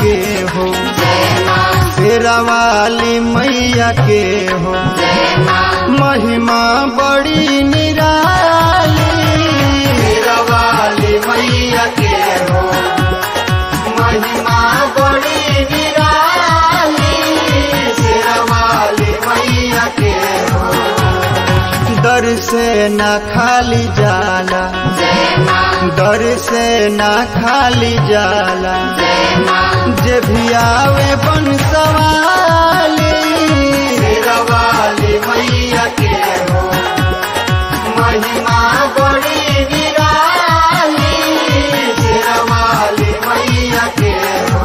के हो शेरा वाली मैया के हो महिमा बड़ी निराली शेरा वाली मैया के हो महिमा बड़ी निराली शेरा वाली मैया के हो दर से न खाली जाला दर से न खाली जाला जे भी आवे बन सवाली शेरा वाली मैया के हो महिमा बड़ी निराली शेरा वाली मैया के हो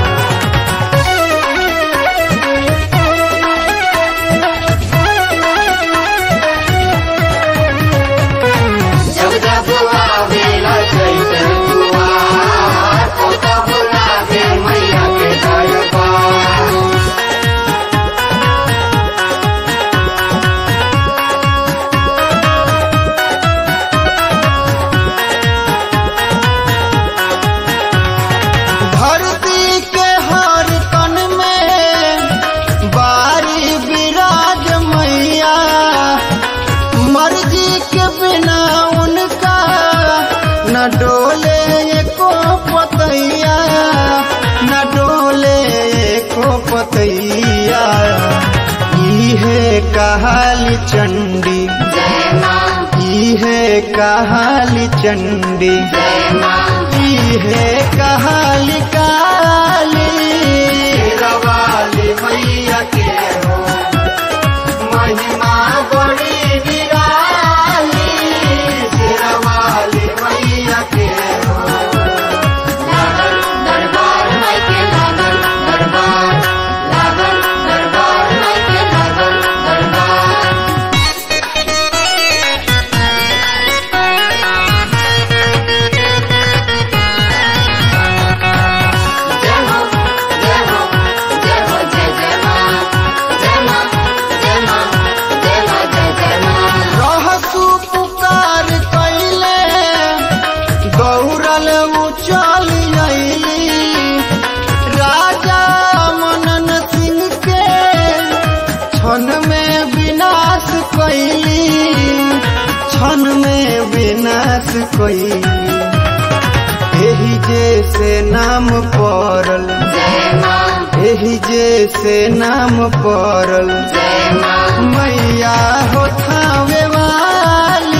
जब जब आवेला चैतन दुआर, तो तब लागे मैया के दरबार। धरती के हर कण में बारी विराज मैया मर्जी के बिना उनका न डोले एको पतैया न डोले एको पतैया इहे कहाली चंडी जय माँ, इहे कहाली चंडी जय माँ, है कहाली काली वाली मैया के हो महिमा बड़ी निराली वाली मैया के हो लागल दरबार माई के लागल दरबार, लागल दरबार माई के लागल दरबार। जय हो, जय हो, जय हो, जय जय माँ। जय माँ, जय माँ, जय माँ, जय जय माँ। रहसु पुकार कैले गौरल उचल अइली राजा मनन सिंह के क्षण में विनाश कैली क्षण में विनाश कैली एही जैसे नाम पड़ल जय माँ, एही जैसे नाम पड़ल जय माँ, मैया हो थावे वाली